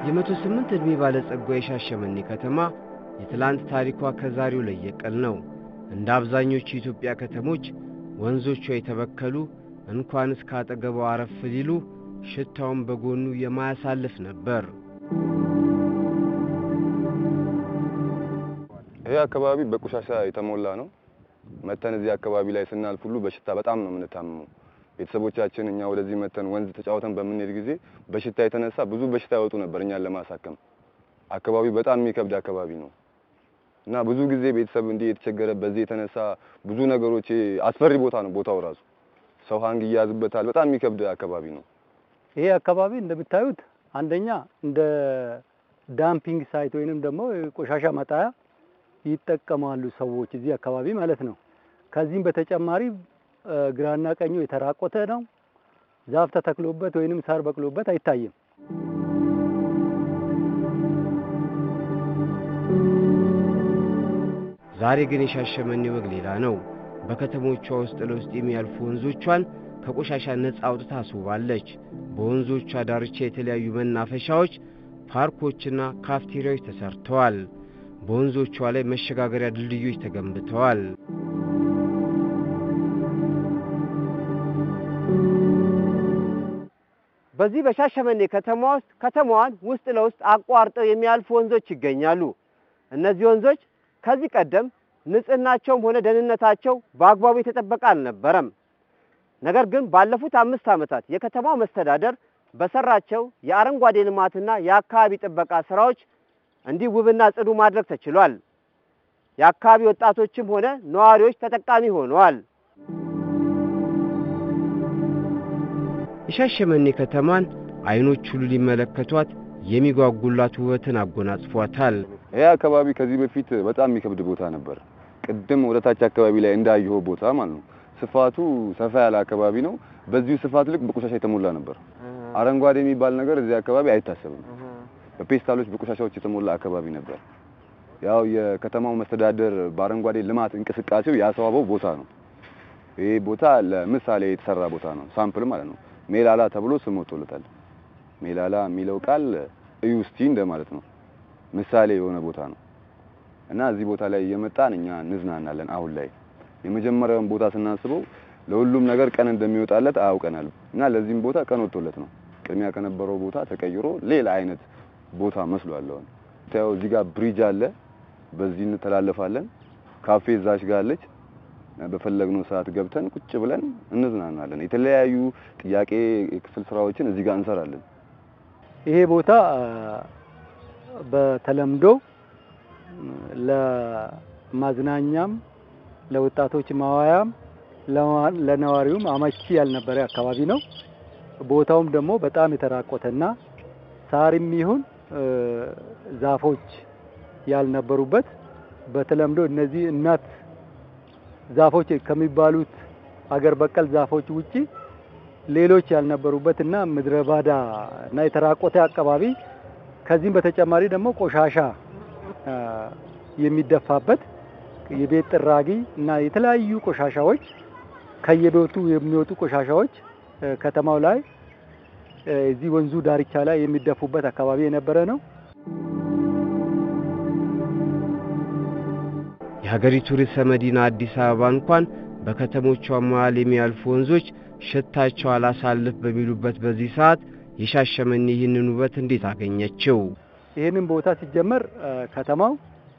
የመቶ ስምንት ዕድሜ ባለጸጓ የሻሸመኔ ከተማ የትላንት ታሪኳ ከዛሬው ለየቅል ነው። እንደ አብዛኞቹ የኢትዮጵያ ከተሞች ወንዞቿ የተበከሉ እንኳንስ ካጠገቧ አረፍ ሊሉ ሽታውን በጎኑ የማያሳልፍ ነበር። ይሄ አካባቢ በቆሻሻ የተሞላ ነው። መተን እዚህ አካባቢ ላይ ስናልፍ ሁሉ በሽታ በጣም ነው የምንታመመው። ቤተሰቦቻችን እኛ ወደዚህ መተን ወንዝ ተጫውተን በምንሄድ ጊዜ በሽታ የተነሳ ብዙ በሽታ ያወጡ ነበር እኛን ለማሳከም። አካባቢው በጣም የሚከብድ አካባቢ ነው እና ብዙ ጊዜ ቤተሰብ እንዲህ የተቸገረ በዚህ የተነሳ ብዙ ነገሮች አስፈሪ ቦታ ነው። ቦታው ራሱ ሰው ሀንግ ይያዝበታል። በጣም የሚከብድ አካባቢ ነው። ይሄ አካባቢ እንደምታዩት አንደኛ እንደ ዳምፒንግ ሳይት ወይንም ደግሞ ቆሻሻ መጣያ ይጠቀማሉ ሰዎች እዚህ አካባቢ ማለት ነው። ከዚህም በተጨማሪ ግራና ቀኙ የተራቆተ ነው። ዛፍ ተተክሎበት ወይንም ሳር በቅሎበት አይታይም። ዛሬ ግን የሻሸመኔ ወግ ሌላ ነው። በከተሞቿ ውስጥ ለውስጥ የሚያልፉ ወንዞቿን ከቆሻሻ ነፃ አውጥታ አስውባለች። በወንዞቿ ዳርቻ የተለያዩ መናፈሻዎች፣ ፓርኮችና ካፍቴሪያዎች ተሰርተዋል። በወንዞቿ ላይ መሸጋገሪያ ድልድዮች ተገንብተዋል። በዚህ በሻሸመኔ ከተማ ውስጥ ከተማዋን ውስጥ ለውስጥ አቋርጠው የሚያልፉ ወንዞች ይገኛሉ። እነዚህ ወንዞች ከዚህ ቀደም ንጽህናቸውም ሆነ ደህንነታቸው በአግባቡ የተጠበቀ አልነበረም። ነገር ግን ባለፉት አምስት ዓመታት የከተማው መስተዳደር በሰራቸው የአረንጓዴ ልማትና የአካባቢ ጥበቃ ስራዎች እንዲህ ውብና ጽዱ ማድረግ ተችሏል። የአካባቢ ወጣቶችም ሆነ ነዋሪዎች ተጠቃሚ ሆነዋል። የሻሸመኔ ከተማን አይኖች ሁሉ ሊመለከቷት የሚጓጉላት ውበትን አጎናጽፏታል። ይሄ አካባቢ ከዚህ በፊት በጣም የሚከብድ ቦታ ነበር። ቅድም ወደ ታች አካባቢ ላይ እንዳየኸው ቦታ ማለት ነው። ስፋቱ ሰፋ ያለ አካባቢ ነው። በዚሁ ስፋት ልክ በቆሻሻ የተሞላ ነበር። አረንጓዴ የሚባል ነገር እዚህ አካባቢ አይታሰብም። በፔስታሎች በቆሻሻዎች የተሞላ አካባቢ ነበር። ያው የከተማው መስተዳደር በአረንጓዴ ልማት እንቅስቃሴው ያስዋበው ቦታ ነው። ይሄ ቦታ ለምሳሌ የተሰራ ቦታ ነው፣ ሳምፕል ማለት ነው። ሜላላ ተብሎ ስም ወጥቶለታል። ሜላላ የሚለው ቃል እዩ እስቲ እንደማለት ነው። ምሳሌ የሆነ ቦታ ነው እና እዚህ ቦታ ላይ እየመጣን እኛ እንዝናናለን። አሁን ላይ የመጀመሪያውን ቦታ ስናስበው ለሁሉም ነገር ቀን እንደሚወጣለት አያውቀናል እና ለዚህም ቦታ ቀን ወጥቶለት ነው። ቅድሚያ ከነበረው ቦታ ተቀይሮ ሌላ አይነት ቦታ መስሏል። አሁን ታየው እዚህ ጋር ብሪጅ አለ፣ በዚህ እንተላለፋለን። ካፌ እዛች ጋር አለች። በፈለግነው ሰዓት ገብተን ቁጭ ብለን እንዝናናለን። የተለያዩ ጥያቄ የክፍል ስራዎችን እዚህ ጋር እንሰራለን። ይሄ ቦታ በተለምዶ ለማዝናኛም ለወጣቶች ማዋያም ለነዋሪውም አመቺ ያልነበረ አካባቢ ነው። ቦታውም ደግሞ በጣም የተራቆተና ሳርም ይሁን ዛፎች ያልነበሩበት በተለምዶ እነዚህ እናት ዛፎች ከሚባሉት አገር በቀል ዛፎች ውጪ ሌሎች ያልነበሩበት እና ምድረ ባዳ እና የተራቆተ አካባቢ ከዚህም በተጨማሪ ደግሞ ቆሻሻ የሚደፋበት የቤት ጥራጊ እና የተለያዩ ቆሻሻዎች ከየቤቱ የሚወጡ ቆሻሻዎች ከተማው ላይ እዚህ ወንዙ ዳርቻ ላይ የሚደፉበት አካባቢ የነበረ ነው። የሀገሪቱ ርዕሰ መዲና አዲስ አበባ እንኳን በከተሞቿ መሃል የሚያልፉ ወንዞች ሽታቸው አላሳልፍ በሚሉበት በዚህ ሰዓት የሻሸመኔ ይህንን ውበት እንዴት አገኘችው? ይህንን ቦታ ሲጀመር ከተማው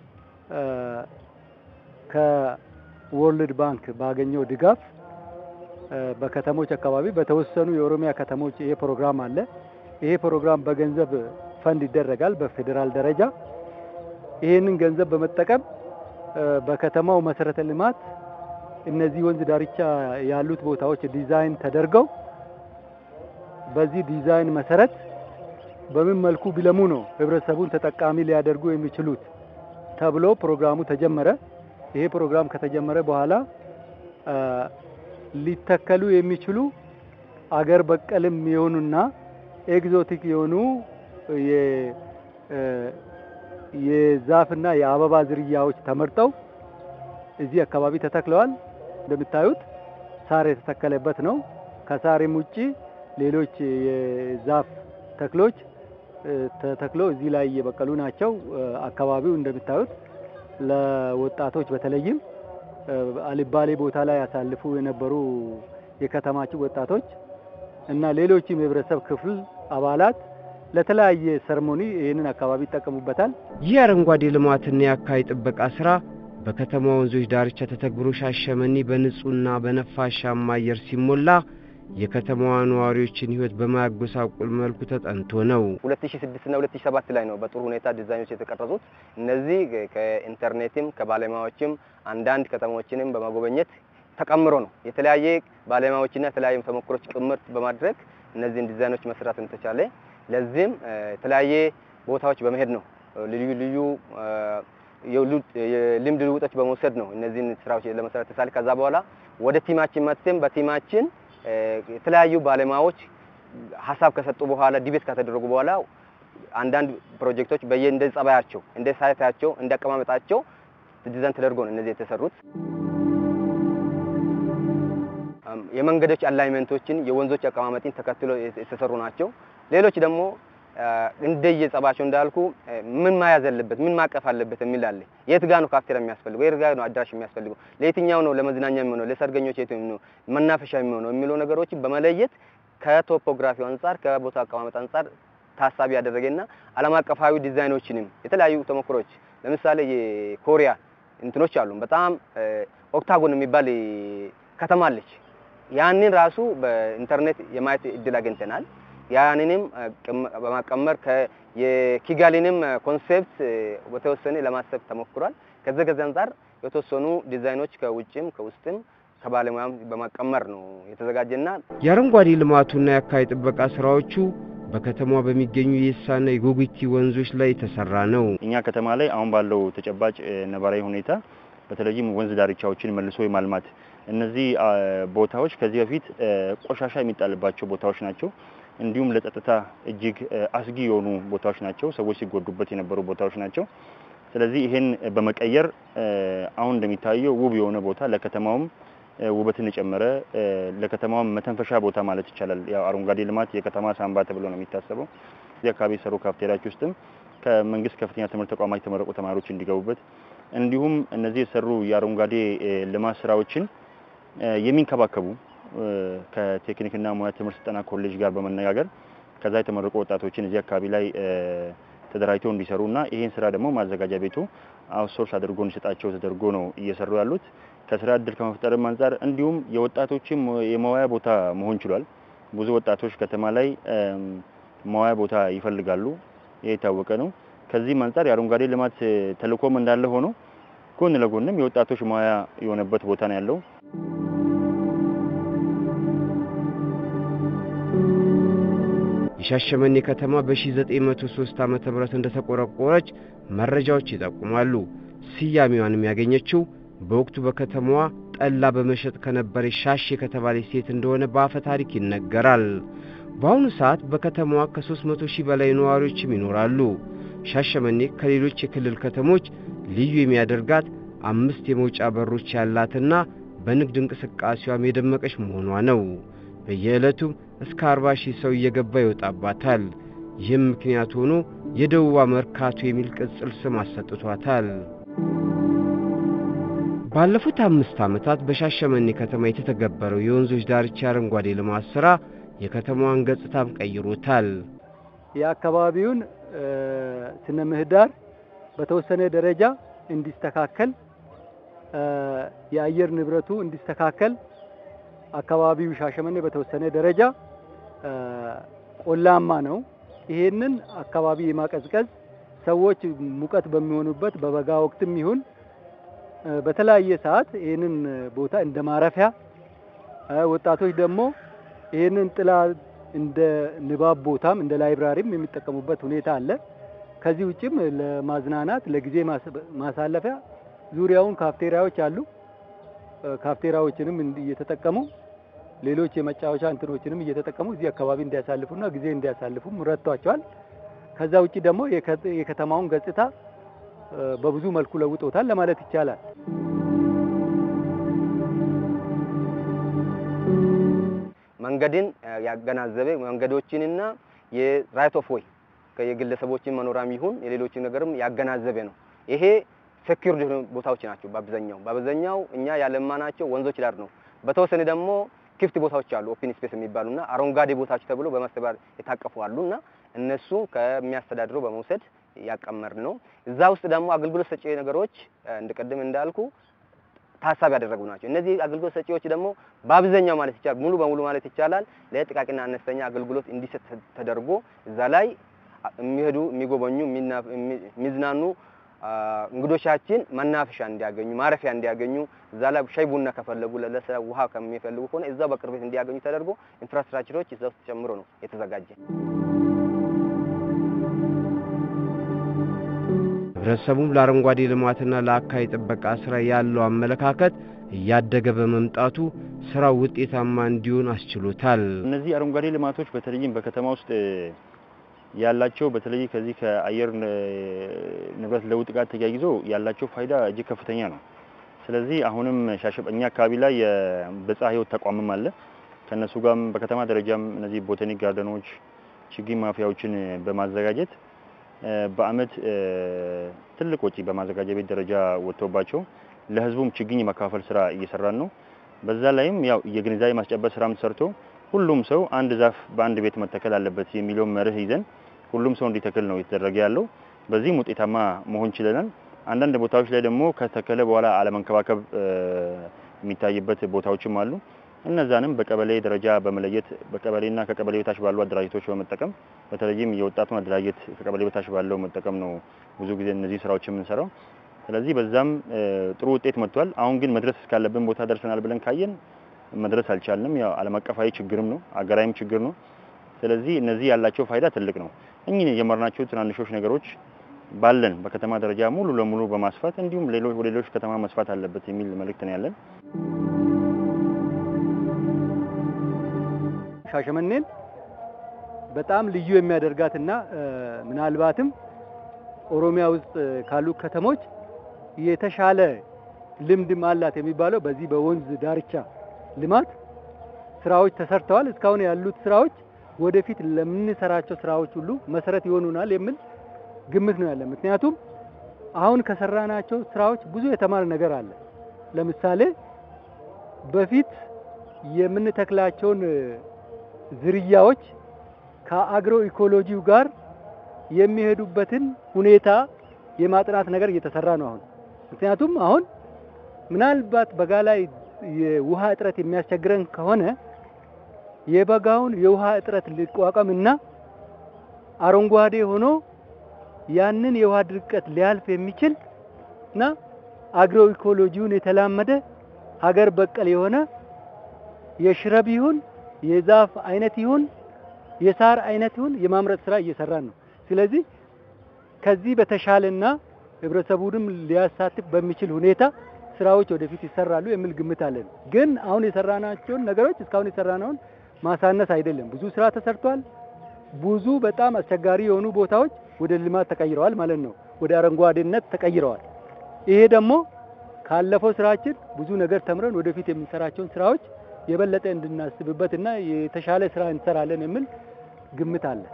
ከወርልድ ባንክ ባገኘው ድጋፍ በከተሞች አካባቢ በተወሰኑ የኦሮሚያ ከተሞች ይሄ ፕሮግራም አለ። ይሄ ፕሮግራም በገንዘብ ፈንድ ይደረጋል በፌዴራል ደረጃ። ይሄንን ገንዘብ በመጠቀም በከተማው መሰረተ ልማት እነዚህ ወንዝ ዳርቻ ያሉት ቦታዎች ዲዛይን ተደርገው በዚህ ዲዛይን መሰረት በምን መልኩ ቢለሙ ነው ህብረተሰቡን ተጠቃሚ ሊያደርጉ የሚችሉት ተብሎ ፕሮግራሙ ተጀመረ። ይሄ ፕሮግራም ከተጀመረ በኋላ ሊተከሉ የሚችሉ አገር በቀልም የሆኑና ኤግዞቲክ የሆኑ የዛፍና የአበባ ዝርያዎች ተመርጠው እዚህ አካባቢ ተተክለዋል። እንደምታዩት ሳር የተተከለበት ነው። ከሳርም ውጪ ሌሎች የዛፍ ተክሎች ተተክሎ እዚህ ላይ እየበቀሉ ናቸው። አካባቢው እንደምታዩት ለወጣቶች በተለይም አልባሌ ቦታ ላይ ያሳልፉ የነበሩ የከተማችን ወጣቶች እና ሌሎችም የህብረተሰብ ክፍል አባላት ለተለያየ ሰርሞኒ ይህንን አካባቢ ይጠቀሙበታል። ይህ አረንጓዴ ልማትና የአካባቢ ጥበቃ ስራ በከተማ ወንዞች ዳርቻ ተተግብሮ ሻሸመኔ በንጹህና በነፋሻማ አየር ሲሞላ የከተማዋ ነዋሪዎችን ህይወት በማያጎሳቁል መልኩ ተጠንቶ ነው። 2006 እና 2007 ላይ ነው በጥሩ ሁኔታ ዲዛይኖች የተቀረጹት። እነዚህ ከኢንተርኔትም ከባለሙያዎችም አንዳንድ ከተሞችንም በመጎበኘት ተቀምሮ ነው የተለያየ ባለሙያዎችና የተለያዩ ተሞክሮች ቅምር በማድረግ እነዚህን ዲዛይኖች መስራት እንደተቻለ ለዚህም የተለያየ ቦታዎች በመሄድ ነው ልዩ ልዩ የልምድ ልውጦች በመውሰድ ነው እነዚህን ስራዎች ለመስራት ተሳለ። ከዛ በኋላ ወደ ቲማችን መጥተን በቲማችን የተለያዩ ባለሙያዎች ሀሳብ ከሰጡ በኋላ ዲቤት ከተደረጉ በኋላ አንዳንድ ፕሮጀክቶች በየ እንደ ጸባያቸው፣ እንደ ሳይታቸው፣ እንደ አቀማመጣቸው ዲዛይን ተደርጎ ነው እነዚህ የተሰሩት። የመንገዶች አላይመንቶችን የወንዞች አቀማመጥን ተከትሎ የተሰሩ ናቸው። ሌሎች ደግሞ እንደየ ጸባቸው እንዳልኩ ምን መያዝ አለበት፣ ምን ማቀፍ አለበት የሚል አለ። የት ጋ ነው ካፍቴሪያ የሚያስፈልገው፣ የት ጋ ነው አዳራሽ የሚያስፈልገው፣ ለየትኛው ነው ለመዝናኛ የሚሆነው፣ ለሰርገኞች የት ነው መናፈሻ የሚሆነው የሚለው ነገሮችን በመለየት ከቶፖግራፊው አንጻር ከቦታ አቀማመጥ አንጻር ታሳቢ ያደረገና ዓለም አቀፋዊ ዲዛይኖችንም የተለያዩ ተሞክሮች ለምሳሌ የኮሪያ እንትኖች አሉ። በጣም ኦክታጎን የሚባል ከተማ አለች። ያንን ራሱ በኢንተርኔት የማየት እድል አግኝተናል። ያንንም በማቀመር የኪጋሊንም ኮንሴፕት በተወሰነ ለማሰብ ተሞክሯል። ከዚህ ከዚህ አንጻር የተወሰኑ ዲዛይኖች ከውጭም ከውስጥም ከባለሙያም በማቀመር ነው የተዘጋጀና የአረንጓዴ ልማቱና የአካባቢ ጥበቃ ስራዎቹ በከተማዋ በሚገኙ የኢሳና የጎጉቲ ወንዞች ላይ የተሰራ ነው። እኛ ከተማ ላይ አሁን ባለው ተጨባጭ ነባራዊ ሁኔታ በተለይም ወንዝ ዳርቻዎችን መልሶ የማልማት እነዚህ ቦታዎች ከዚህ በፊት ቆሻሻ የሚጣልባቸው ቦታዎች ናቸው። እንዲሁም ለጸጥታ እጅግ አስጊ የሆኑ ቦታዎች ናቸው። ሰዎች ሲጎዱበት የነበሩ ቦታዎች ናቸው። ስለዚህ ይሄን በመቀየር አሁን እንደሚታየው ውብ የሆነ ቦታ ለከተማውም ውበትን የጨመረ ለከተማውም መተንፈሻ ቦታ ማለት ይቻላል። ያው አረንጓዴ ልማት የከተማ ሳንባ ተብሎ ነው የሚታሰበው። እዚህ አካባቢ የሰሩ ካፍቴሪያዎች ውስጥም ከመንግስት ከፍተኛ ትምህርት ተቋማት የተመረቁ ተማሪዎች እንዲገቡበት እንዲሁም እነዚህ የሰሩ የአረንጓዴ ልማት ስራዎችን የሚንከባከቡ ከቴክኒክና ሙያ ትምህርት ስልጠና ኮሌጅ ጋር በመነጋገር ከዛ የተመረቁ ወጣቶችን እዚህ አካባቢ ላይ ተደራጅተው እንዲሰሩና ይሄን ስራ ደግሞ ማዘጋጃ ቤቱ አውትሶርስ አድርጎ እንዲሰጣቸው ተደርጎ ነው እየሰሩ ያሉት። ከስራ እድል ከመፍጠርም አንጻር እንዲሁም የወጣቶችም የመዋያ ቦታ መሆን ችሏል። ብዙ ወጣቶች ከተማ ላይ መዋያ ቦታ ይፈልጋሉ። ይሄ የታወቀ ነው። ከዚህም አንጻር የአረንጓዴ ልማት ተልእኮም እንዳለ ሆኖ ጎን ለጎንም የወጣቶች መዋያ የሆነበት ቦታ ነው ያለው። የሻሸመኔ ከተማ በ1903 ዓመተ ምህረት እንደተቆረቆረች መረጃዎች ይጠቁማሉ። ስያሜዋንም ያገኘችው በወቅቱ በከተማዋ ጠላ በመሸጥ ከነበረች ሻሼ ከተባለች ሴት እንደሆነ በአፈ ታሪክ ይነገራል። በአሁኑ ሰዓት በከተማዋ ከ300 ሺህ በላይ ነዋሪዎችም ይኖራሉ። ሻሸመኔ ከሌሎች የክልል ከተሞች ልዩ የሚያደርጋት አምስት የመውጫ በሮች ያላትና በንግድ እንቅስቃሴዋም የደመቀች መሆኗ ነው። በየዕለቱም እስከ 40 ሺህ ሰው እየገባ ይወጣባታል። ይህም ምክንያት ሆኖ የደቡባ መርካቶ የሚል ቅጽል ስም አሰጥቷታል። ባለፉት አምስት ዓመታት በሻሸመኔ ከተማ የተተገበረው የወንዞች ዳርቻ አረንጓዴ ልማት ሥራ የከተማዋን ገጽታም ቀይሮታል። የአካባቢውን ስነ ምህዳር በተወሰነ ደረጃ እንዲስተካከል፣ የአየር ንብረቱ እንዲስተካከል አካባቢው ሻሸመኔ በተወሰነ ደረጃ ቆላማ ነው። ይሄንን አካባቢ የማቀዝቀዝ ሰዎች ሙቀት በሚሆኑበት በበጋ ወቅትም ይሁን በተለያየ ሰዓት ይህንን ቦታ እንደ ማረፊያ ወጣቶች ደግሞ ይህንን ጥላ እንደ ንባብ ቦታም እንደ ላይብራሪም የሚጠቀሙበት ሁኔታ አለ። ከዚህ ውጭም ለማዝናናት ለጊዜ ማሳለፊያ ዙሪያውን ካፍቴሪያዎች አሉ። ካፍቴሪያዎችንም እየተጠቀሙ ሌሎች የመጫወቻ እንትኖችንም እየተጠቀሙ እዚህ አካባቢ እንዲያሳልፉና ጊዜ እንዲያሳልፉም ረድቷቸዋል። ከዛ ውጭ ደግሞ የከተማውን ገጽታ በብዙ መልኩ ለውጦታል ለማለት ይቻላል። መንገድን ያገናዘበ መንገዶችንና የራይት ኦፍ ዌይ የግለሰቦችን መኖሪያም ይሁን የሌሎችን ነገርም ያገናዘበ ነው። ይሄ ሴኩርድ የሆኑ ቦታዎች ናቸው። በአብዛኛው በአብዛኛው እኛ ያለማናቸው ወንዞች ዳር ነው። በተወሰነ ደግሞ ክፍት ቦታዎች አሉ፣ ኦፕን ስፔስ የሚባሉና አረንጓዴ ቦታዎች ተብሎ በማስተባበር የታቀፉ አሉና እነሱ ከሚያስተዳድረው በመውሰድ ያቀመር ነው። እዛ ውስጥ ደግሞ አገልግሎት ሰጪ ነገሮች እንደቀደም እንዳልኩ ታሳቢ ያደረጉ ናቸው። እነዚህ አገልግሎት ሰጪዎች ደግሞ በአብዛኛው ማለት ይቻላል ሙሉ በሙሉ ማለት ይቻላል ለጥቃቅንና አነስተኛ አገልግሎት እንዲሰጥ ተደርጎ እዛ ላይ የሚሄዱ የሚጎበኙ፣ የሚዝናኑ እንግዶቻችን መናፈሻ እንዲያገኙ ማረፊያ እንዲያገኙ እዛ ላይ ሻይ ቡና ከፈለጉ ለለሰ ውሃ ከሚፈልጉ ከሆነ እዛው በቅርበት እንዲያገኙ ተደርጎ ኢንፍራስትራክቸሮች እዛ ውስጥ ጨምሮ ነው የተዘጋጀ። ህብረተሰቡም ለአረንጓዴ ልማትና ለአካባቢ ጥበቃ ስራ ያለው አመለካከት እያደገ በመምጣቱ ስራው ውጤታማ እንዲሆን አስችሎታል። እነዚህ አረንጓዴ ልማቶች በተለይም በከተማ ውስጥ ያላቸው በተለይ ከዚህ ከአየር ንብረት ለውጥ ጋር ተያይዞ ያላቸው ፋይዳ እጅግ ከፍተኛ ነው። ስለዚህ አሁንም ሻሸመኔ አካባቢ ላይ የብዝሃ ህይወት ተቋምም አለ። ከነሱ ጋርም በከተማ ደረጃም እነዚህ ቦታኒክ ጋርደኖች፣ ችግኝ ማፍያዎችን በማዘጋጀት በአመት ትልቅ ወጪ በማዘጋጃ ቤት ደረጃ ወጥቶባቸው ለህዝቡም ችግኝ የማካፈል ስራ እየሰራን ነው። በዛ ላይም ያው የግንዛቤ ማስጨበጥ ስራም ሰርቶ ሁሉም ሰው አንድ ዛፍ በአንድ ቤት መተከል አለበት የሚለውን መርህ ይዘን ሁሉም ሰው እንዲተክል ነው የተደረገ ያለው። በዚህም ውጤታማ መሆን ችለናል። አንዳንድ ቦታዎች ላይ ደግሞ ከተከለ በኋላ አለመንከባከብ የሚታይበት ቦታዎችም አሉ። እነዛንም በቀበሌ ደረጃ በመለየት በቀበሌና ከቀበሌ በታች ባሉ አደራጀቶች በመጠቀም በተለይም የወጣቱን አደራጀት ከቀበሌ በታች ባለው መጠቀም ነው ብዙ ጊዜ እነዚህ ስራዎች የምንሰራው። ስለዚህ በዛም ጥሩ ውጤት መጥቷል። አሁን ግን መድረስ እስካለብን ቦታ ደርሰናል ብለን ካየን መድረስ አልቻልንም። ያው ዓለም አቀፋዊ ችግርም ነው፣ አገራዊም ችግር ነው። ስለዚህ እነዚህ ያላቸው ፋይዳ ትልቅ ነው። እኚህ የጀመርናቸው ትናንሾች ነገሮች ባለን በከተማ ደረጃ ሙሉ ለሙሉ በማስፋት እንዲሁም ሌሎች ወደ ሌሎች ከተማ መስፋት አለበት የሚል መልእክት ነው ያለን። ሻሸመኔን በጣም ልዩ የሚያደርጋትና ምናልባትም ኦሮሚያ ውስጥ ካሉ ከተሞች የተሻለ ልምድም አላት የሚባለው በዚህ በወንዝ ዳርቻ ልማት ስራዎች ተሰርተዋል። እስካሁን ያሉት ስራዎች ወደፊት ለምንሰራቸው ስራዎች ሁሉ መሰረት ይሆኑናል የሚል ግምት ነው ያለ። ምክንያቱም አሁን ከሰራናቸው ስራዎች ብዙ የተማረ ነገር አለ። ለምሳሌ በፊት የምንተክላቸውን ዝርያዎች ከአግሮ ኢኮሎጂው ጋር የሚሄዱበትን ሁኔታ የማጥናት ነገር እየተሰራ ነው አሁን። ምክንያቱም አሁን ምናልባት በጋ ላይ የውሃ እጥረት የሚያስቸግረን ከሆነ የበጋውን የውሃ እጥረት ሊቋቋም እና አረንጓዴ ሆኖ ያንን የውሃ ድርቀት ሊያልፍ የሚችል እና አግሮ ኢኮሎጂውን የተላመደ ሀገር በቀል የሆነ የሽረብ ይሁን የዛፍ አይነት ይሁን የሳር አይነት ይሁን የማምረት ስራ እየሰራን ነው። ስለዚህ ከዚህ በተሻለና ህብረተሰቡንም ሊያሳትፍ በሚችል ሁኔታ ስራዎች ወደፊት ይሰራሉ የሚል ግምት አለን። ግን አሁን የሰራናቸውን ነገሮች እስካሁን የሰራነውን ማሳነስ አይደለም። ብዙ ስራ ተሰርቷል። ብዙ በጣም አስቸጋሪ የሆኑ ቦታዎች ወደ ልማት ተቀይረዋል ማለት ነው። ወደ አረንጓዴነት ተቀይረዋል። ይሄ ደግሞ ካለፈው ስራችን ብዙ ነገር ተምረን ወደፊት የምንሰራቸውን ስራዎች የበለጠ እንድናስብበትና የተሻለ ስራ እንሰራለን የሚል ግምት አለ።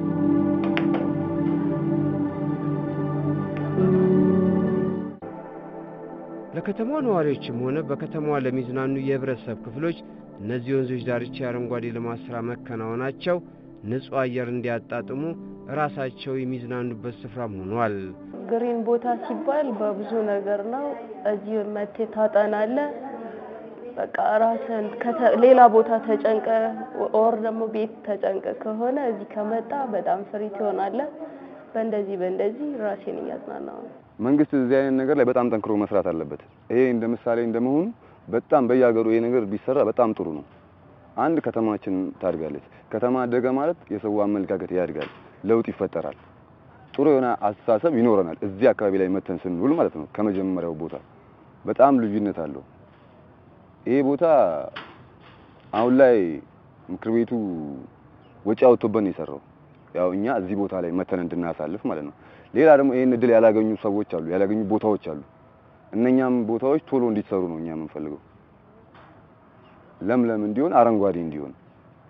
ለከተማዋ ነዋሪዎችም ሆነ በከተማዋ ለሚዝናኑ የህብረተሰብ ክፍሎች እነዚህ ወንዞች ዳርቻ የአረንጓዴ ልማት ስራ መከናወናቸው ንጹህ አየር እንዲያጣጥሙ ራሳቸው የሚዝናኑበት ስፍራም ሆኗል። ግሪን ቦታ ሲባል በብዙ ነገር ነው። እዚህ መቴ ታጠናለ። በቃ ራስን ሌላ ቦታ ተጨንቀ ኦር ደግሞ ቤት ተጨንቀ ከሆነ እዚህ ከመጣ በጣም ፍሪ ትሆናለህ። በእንደዚህ በእንደዚህ ራሴን እያዝናናው ነው። መንግስት እዚህ አይነት ነገር ላይ በጣም ጠንክሮ መስራት አለበት። ይሄ እንደ ምሳሌ እንደመሆኑ በጣም በየሀገሩ ይሄ ነገር ቢሰራ በጣም ጥሩ ነው። አንድ ከተማችን ታድጋለች። ከተማ አደገ ማለት የሰው አመለካከት ያድጋል፣ ለውጥ ይፈጠራል፣ ጥሩ የሆነ አስተሳሰብ ይኖረናል። እዚህ አካባቢ ላይ መተን ስንውል ማለት ነው። ከመጀመሪያው ቦታ በጣም ልዩነት አለው። ይሄ ቦታ አሁን ላይ ምክር ቤቱ ወጪ አውጥቶበት ነው የሰራው። ያው እኛ እዚህ ቦታ ላይ መተን እንድናሳልፍ ማለት ነው። ሌላ ደግሞ ይሄን እድል ያላገኙ ሰዎች አሉ፣ ያላገኙ ቦታዎች አሉ። እነኛም ቦታዎች ቶሎ እንዲሰሩ ነው እኛ የምንፈልገው። ለምለም እንዲሆን፣ አረንጓዴ እንዲሆን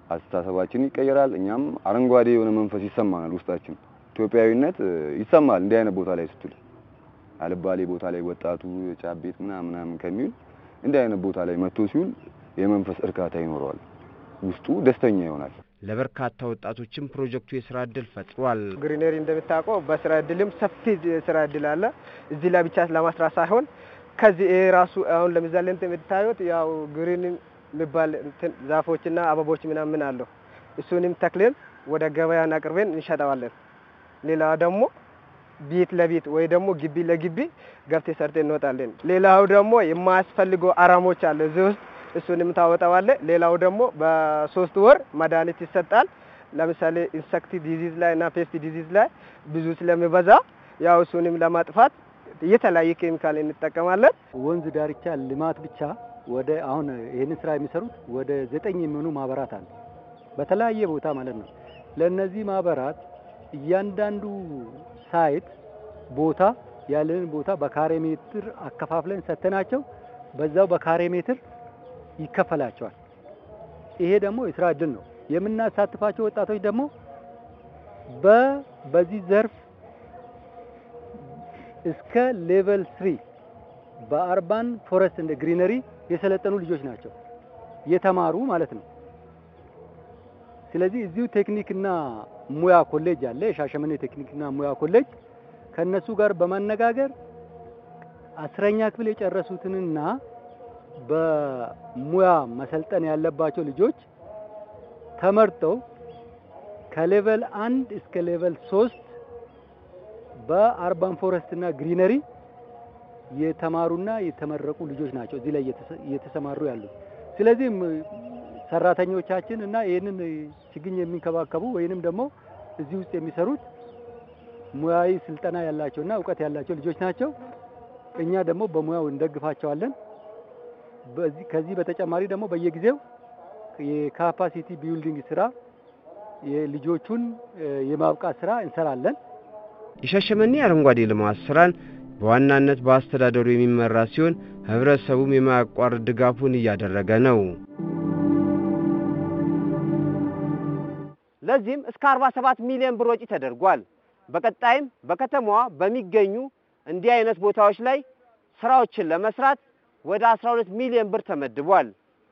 አስተሳሰባችን ይቀየራል። እኛም አረንጓዴ የሆነ መንፈስ ይሰማናል ውስጣችን። ኢትዮጵያዊነት እ፣ ይሰማል እንዲህ አይነት ቦታ ላይ ስትል አልባሌ ቦታ ላይ ወጣቱ ጫት ቤት ምናምን ምናምን ከሚውል እንዲህ አይነት ቦታ ላይ መጥቶ ሲውል የመንፈስ እርካታ ይኖረዋል። ውስጡ ደስተኛ ይሆናል። ለበርካታ ወጣቶችም ፕሮጀክቱ የስራ ዕድል ፈጥሯል። ግሪነሪ እንደምታውቀው በስራ እድልም ሰፊ ስራ እድል አለ። እዚህ ላይ ብቻ ለማስራት ሳይሆን ከዚህ ይሄ ራሱ አሁን ለምሳሌ እንትን የምታዩት ያው ግሪን የሚባል እንትን ዛፎችና አበቦች ምናምን አለው። እሱንም ተክለን ወደ ገበያን አቅርበን እንሸጠዋለን። ሌላ ደግሞ ቤት ለቤት ወይ ደግሞ ግቢ ለግቢ ገብቴ ሰርተን እንወጣለን። ሌላው ደግሞ የማያስፈልገው አረሞች አለ እዚህ ውስጥ እሱንም ታወጣዋለ። ሌላው ደግሞ በሶስት ወር መድኃኒት ይሰጣል። ለምሳሌ ኢንሰክት ዲዚዝ ላይ እና ፔስት ዲዚዝ ላይ ብዙ ስለሚበዛ ያው እሱንም ለማጥፋት የተለያየ ኬሚካል እንጠቀማለን። ወንዝ ዳርቻ ልማት ብቻ ወደ አሁን ይህንን ስራ የሚሰሩት ወደ ዘጠኝ የሚሆኑ ማህበራት አሉ፣ በተለያየ ቦታ ማለት ነው። ለእነዚህ ማህበራት እያንዳንዱ ሳይት ቦታ ያለንን ቦታ በካሬ ሜትር አከፋፍለን ሰተናቸው በዛው በካሬ ሜትር ይከፈላቸዋል። ይሄ ደግሞ የስራ እድል ነው። የምናሳትፋቸው ወጣቶች ደግሞ በ በዚህ ዘርፍ እስከ ሌቨል ስሪ በአርባን ፎረስት እንደ ግሪነሪ የሰለጠኑ ልጆች ናቸው የተማሩ ማለት ነው። ስለዚህ እዚሁ ቴክኒክና ሙያ ኮሌጅ አለ፣ የሻሸመኔ ቴክኒክና ሙያ ኮሌጅ ከነሱ ጋር በማነጋገር አስረኛ ክፍል የጨረሱትንና በሙያ መሰልጠን ያለባቸው ልጆች ተመርጠው ከሌቨል አንድ እስከ ሌቨል ሶስት በአርባን ፎረስት እና ግሪነሪ የተማሩና የተመረቁ ልጆች ናቸው እዚህ ላይ እየተሰ- እየተሰማሩ ያሉት። ስለዚህም ሰራተኞቻችን እና ይህንን ችግኝ የሚንከባከቡ ወይንም ደግሞ እዚህ ውስጥ የሚሰሩት ሙያዊ ስልጠና ያላቸውና እውቀት ያላቸው ልጆች ናቸው። እኛ ደግሞ በሙያው እንደግፋቸዋለን። በዚህ ከዚህ በተጨማሪ ደግሞ በየጊዜው የካፓሲቲ ቢልዲንግ ስራ የልጆቹን እ፣ የማብቃት ስራ እንሰራለን። የሻሸመኔ አረንጓዴ ልማት ስራን በዋናነት በአስተዳደሩ የሚመራ ሲሆን ህብረተሰቡም የማያቋርጥ ድጋፉን እያደረገ ነው። ለዚህም እስከ 47 ሚሊዮን ብር ወጪ ተደርጓል። በቀጣይም በከተማዋ በሚገኙ እንዲህ አይነት ቦታዎች ላይ ስራዎችን ለመስራት ወደ 12 ሚሊዮን ብር ተመድቧል።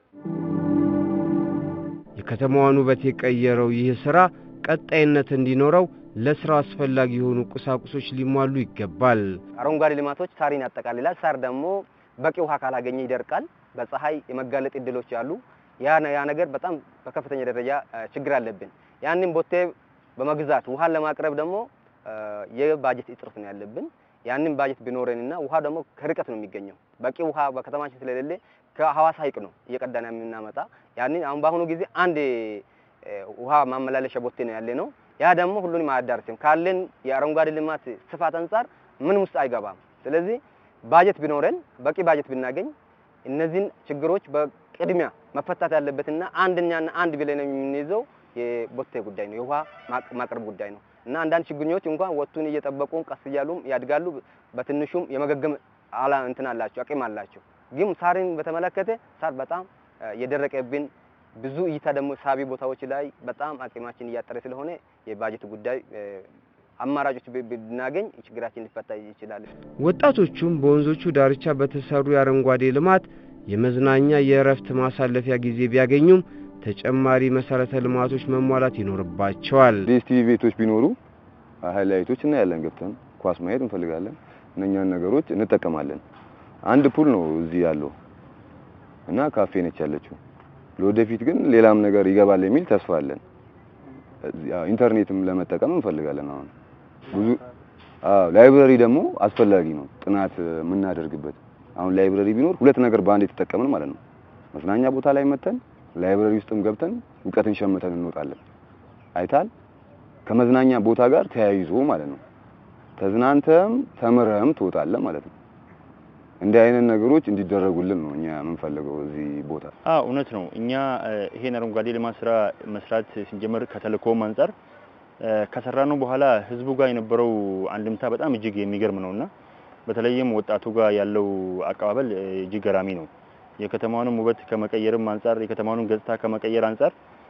የከተማዋን ውበት የቀየረው ይህ ስራ ቀጣይነት እንዲኖረው ለስራው አስፈላጊ የሆኑ ቁሳቁሶች ሊሟሉ ይገባል። አረንጓዴ ልማቶች ሳርን ያጠቃልላል። ሳር ደግሞ በቂ ውሃ ካላገኘ ይደርቃል። በፀሐይ የመጋለጥ እድሎች አሉ። ያ ነ- ያ ነገር በጣም በከፍተኛ ደረጃ እ፣ ችግር አለብን። ያንን ቦቴ በመግዛት ውሃን ለማቅረብ ደግሞ እ፣ የባጀት እጥረት ነው ያለብን። ያንን ባጀት ቢኖረንና ውሃ ደግሞ ከርቀት ነው የሚገኘው። በቂ ውሃ በከተማችን ስለሌለ ከሐዋሳ ሐይቅ ነው እየቀዳን የምናመጣ። ያንን አሁን በአሁኑ ጊዜ አንድ እ፣ ውሃ ማመላለሻ ቦቴ ነው ያለ ነው። ያ ደግሞ ሁሉንም አያዳርስም። ካለን የአረንጓዴ ልማት ስፋት አንጻር ምንም ውስጥ አይገባም። ስለዚህ ባጀት ቢኖረን በቂ ባጀት ብናገኝ እነዚህን ችግሮች በቅድሚያ መፈታት ያለበትና አንደኛና አንድ ብለን የምንይዘው የቦቴ ጉዳይ ነው፣ የውሃ ማቅ- ማቅረብ ጉዳይ ነው እና አንዳንድ ችግኞች እንኳን ወጡን እየጠበቁ ቀስ እያሉም ያድጋሉ። በትንሹም የመገገም አላ እንትን አላቸው አቅም አላቸው። ግን ሳርን በተመለከተ ሳር በጣም እ፣ የደረቀብን ብዙ እይታ ደግሞ ሳቢ ቦታዎች ላይ በጣም አቅማችን እያጠረ ስለሆነ የባጀት ጉዳይ እ፣ አማራጮች ብ- ብናገኝ ችግራችን ሊፈታ ይችላል። ወጣቶቹም በወንዞቹ ዳርቻ በተሰሩ የአረንጓዴ ልማት የመዝናኛ የእረፍት ማሳለፊያ ጊዜ ቢያገኙም ተጨማሪ መሰረተ ልማቶች መሟላት ይኖርባቸዋል። ዲኤስቲቪ ቤቶች ቢኖሩ ሃይላይቶች እናያለን፣ ገብተን ኳስ ማየት እንፈልጋለን። እነኛን ነገሮች እንጠቀማለን። አንድ ፑል ነው እዚህ ያለው እና ካፌ ነች ያለችው። ለወደፊት ግን ሌላም ነገር ይገባል የሚል ተስፋ አለን። እዚህ- ያው ኢንተርኔትም ለመጠቀም እንፈልጋለን። አሁን ብዙ አዎ፣ ላይብረሪ ደግሞ አስፈላጊ ነው፣ ጥናት የምናደርግበት። አሁን ላይብረሪ ቢኖር ሁለት ነገር በአንድ የተጠቀምን ማለት ነው። መዝናኛ ቦታ ላይ መተን ላይብረሪ ውስጥም ገብተን እውቀትን ሸምተን እንወጣለን። አይታል ከመዝናኛ ቦታ ጋር ተያይዞ ማለት ነው። ተዝናንተም ተምረህም ትወጣለህ ማለት ነው። እንዲህ አይነት ነገሮች እንዲደረጉልን ነው እኛ የምንፈልገው እዚህ ቦታ። አዎ እውነት ነው። እኛ እ፣ ይሄን አረንጓዴ ልማት ስራ መስራት ስንጀምር ከተልእኮም አንጻር እ፣ ከሰራነው በኋላ ህዝቡ ጋር የነበረው አንድምታ በጣም እጅግ የሚገርም ነውና በተለይም ወጣቱ ጋር ያለው አቀባበል እ፣ እጅግ ገራሚ ነው። የከተማውንም ውበት ከመቀየርም አንጻር የከተማውንም ገጽታ ከመቀየር አንጻር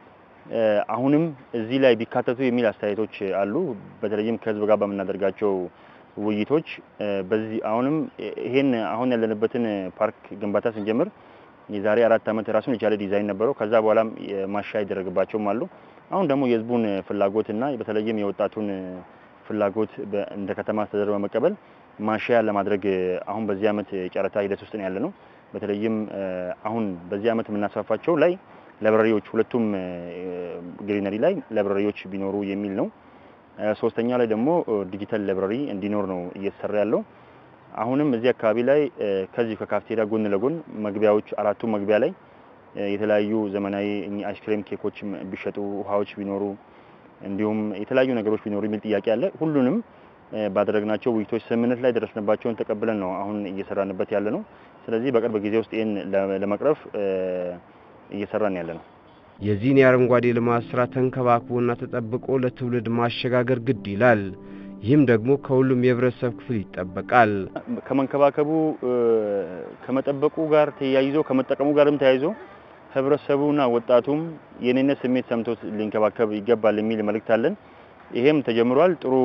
አሁንም እዚህ ላይ ቢካተቱ የሚል አስተያየቶች አሉ። በተለይም ከህዝብ ጋር በምናደርጋቸው ውይይቶች በዚህ አሁንም ይሄን አሁን ያለንበትን ፓርክ ግንባታ ስንጀምር የዛሬ አራት ዓመት ራሱን የቻለ ዲዛይን ነበረው። ከዛ በኋላም ማሻሻያ ይደረግባቸውም አሉ። አሁን ደግሞ የህዝቡን ፍላጎትና በተለይም የወጣቱን ፍላጎት እንደ ከተማ አስተዳደር በመቀበል ማሻያ ለማድረግ አሁን በዚህ ዓመት ጨረታ ሂደት ውስጥ ነው ያለ ነው። በተለይም አሁን በዚህ ዓመት የምናስፋፋቸው ላይ ላይብራሪዎች ሁለቱም ግሪነሪ ላይ ላይብራሪዎች ቢኖሩ የሚል ነው። ሶስተኛው ላይ ደግሞ ዲጂታል ላይብራሪ እንዲኖር ነው እየተሰራ ያለው። አሁንም እዚህ አካባቢ ላይ ከዚህ ከካፍቴሪያ ጎን ለጎን መግቢያዎች አራቱ መግቢያ ላይ የተለያዩ ዘመናዊ አይስክሬም ኬኮች ቢሸጡ፣ ውሃዎች ቢኖሩ እንዲሁም የተለያዩ ነገሮች ቢኖሩ የሚል ጥያቄ አለ። ሁሉንም ባደረግናቸው ውይይቶች ስምምነት ላይ ደረስንባቸውን ተቀብለን ነው አሁን እየሰራንበት ያለ ነው። ስለዚህ በቅርብ ጊዜ ውስጥ ይህን ለመቅረፍ እየሰራን ያለ ነው። የዚህን የአረንጓዴ ልማት ስራ ተንከባክቦና ተጠብቆ ለትውልድ ማሸጋገር ግድ ይላል። ይህም ደግሞ ከሁሉም የህብረተሰብ ክፍል ይጠበቃል። ከመንከባከቡ ከመጠበቁ ጋር ተያይዞ ከመጠቀሙ ጋርም ተያይዞ ህብረተሰቡና ወጣቱም የኔነት ስሜት ሰምቶት ሊንከባከብ ይገባል የሚል መልእክት አለን። ይሄም ተጀምሯል። ጥሩ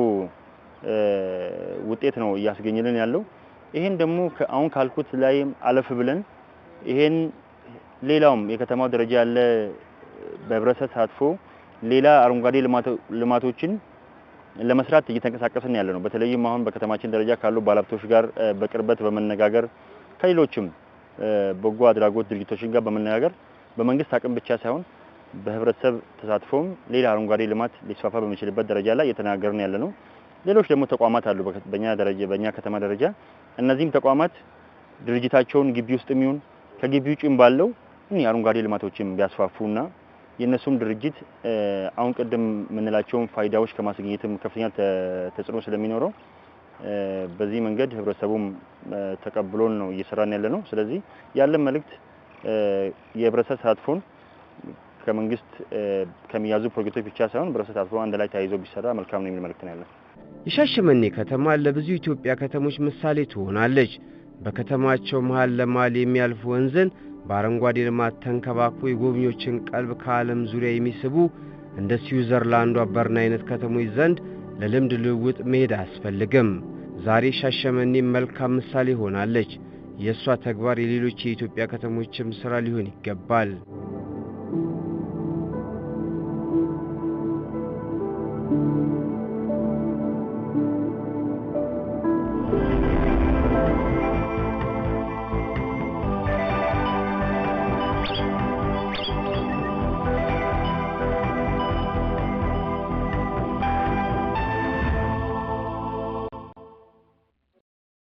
ውጤት ነው እያስገኝልን ያለው። ይሄን ደግሞ አሁን ካልኩት ላይም አለፍ ብለን ይሄን ሌላውም የከተማው ደረጃ ያለ በህብረተሰብ ተሳትፎ ሌላ አረንጓዴ ልማቶችን ለመስራት እየተንቀሳቀስን ያለ ነው። በተለይም አሁን በከተማችን ደረጃ ካሉ ባለሀብቶች ጋር በቅርበት በመነጋገር ከሌሎችም በጎ አድራጎት ድርጅቶችን ጋር በመነጋገር በመንግስት አቅም ብቻ ሳይሆን በህብረተሰብ ተሳትፎም ሌላ አረንጓዴ ልማት ሊስፋፋ በሚችልበት ደረጃ ላይ እየተነጋገርን ያለ ነው። ሌሎች ደግሞ ተቋማት አሉ በኛ ደረጃ በእኛ ከተማ ደረጃ እነዚህም ተቋማት ድርጅታቸውን ግቢ ውስጥ የሚሆን ከግቢ ውጭም ባለው አረንጓዴ ልማቶችን ቢያስፋፉና የእነሱም ድርጅት አሁን ቅድም የምንላቸውን ፋይዳዎች ከማስገኘትም ከፍተኛ ተጽዕኖ ስለሚኖረው በዚህ መንገድ ህብረተሰቡም ተቀብሎን ነው እየሰራን ያለ ነው። ስለዚህ ያለን መልእክት የህብረተሰብ ተሳትፎን ከመንግስት ከሚያዙ ፕሮጀክቶች ብቻ ሳይሆን ህብረተሰብ ተሳትፎ አንድ ላይ ተያይዞ ቢሰራ መልካም ነው የሚል መልእክት ነው ያለን። የሻሸመኔ ከተማ ለብዙ ኢትዮጵያ ከተሞች ምሳሌ ትሆናለች። በከተማቸው መሀል ለመሀል የሚያልፍ ወንዝን በአረንጓዴ ልማት ተንከባክቦ የጎብኚዎችን ቀልብ ከዓለም ዙሪያ የሚስቡ እንደ ስዊዘርላንዷ በርን አይነት ከተሞች ዘንድ ለልምድ ልውውጥ መሄድ አያስፈልግም። ዛሬ ሻሸመኔ መልካም ምሳሌ ሆናለች። የእሷ ተግባር የሌሎች የኢትዮጵያ ከተሞችም ሥራ ሊሆን ይገባል። Thank you.